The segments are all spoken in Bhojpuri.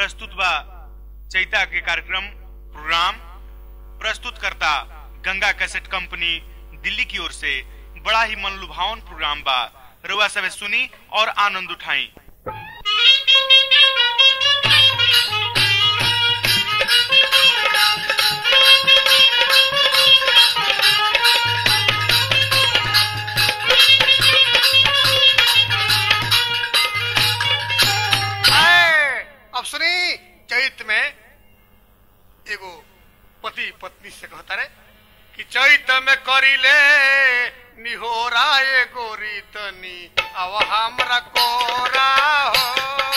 प्रस्तुत बा चैता के कार्यक्रम प्रोग्राम प्रस्तुत करता गंगा कैसेट कंपनी दिल्ली की ओर से बड़ा ही मन लुभावन प्रोग्राम बा रुआ सब सुनी और आनंद उठाई आए, अब सुनी चैत में एगो पति पत्नी से कहता रे कि चैत में करिले निहोरा ए गोरी तनी अब हमरा कोरा हो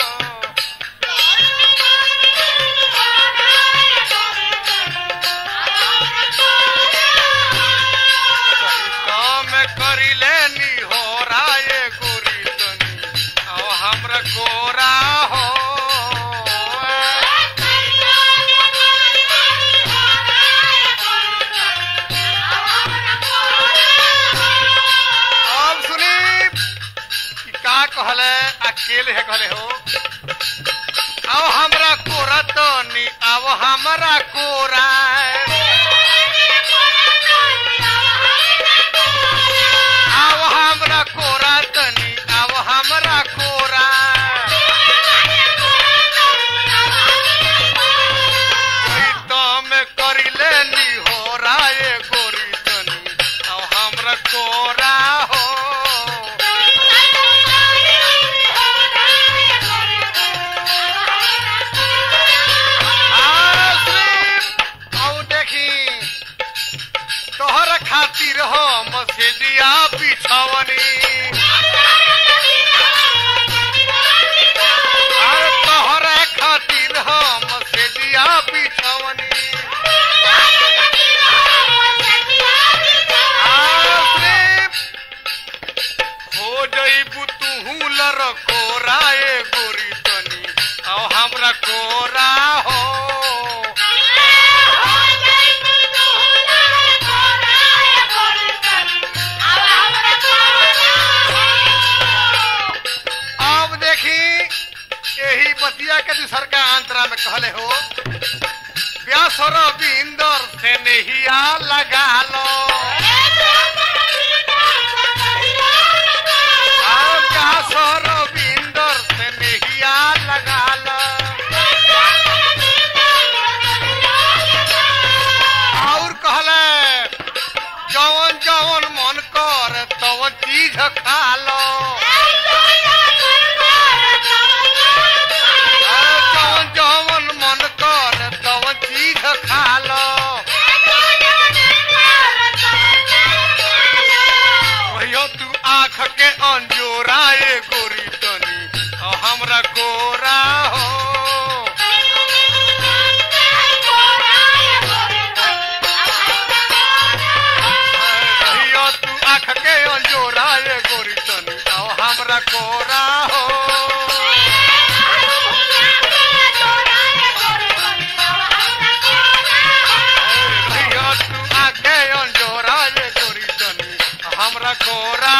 चैत में करिले निहोरा ए गोरी तनी अब हमरा कोरा हो अब सुनी कि का कहले अकेले है कहले हो अब हमरा कोरा तो नी अब हमरा कोरा अब हमरा कोरा तनी अब हमरा कोरा तो में करिले नी हो राय गोरी तनी अब हमरा कोरा हो आओ देखी तोहर खातिर हो मसेजिया बिछवनी अरे तोहर खातिर हो मसेजिया बिछवनी हो जईबू तू लर कोरा ए गोरी तनी अब हमरा कोरा हो अब देखी यही बतिया के दूसर का अंतरा में कहले हो व्यासर बिंदर से नहिया लगा लो और व्यासर बिंदर से नहिया लगा लो और कहले जवन जवन मन कर तवन चीज खा लो और जवन जवन मन कर तवन चीज खा लो कहियो तू आँख के अंजोरा ए गोरी तनी और हमरा गोरा हो कहियो तू आँख के अंजोरा ए गोरी तनी और हमरा गोरा हो कहियो तू आँख के अंजोरा ए गोरी तनी हमरा गोरा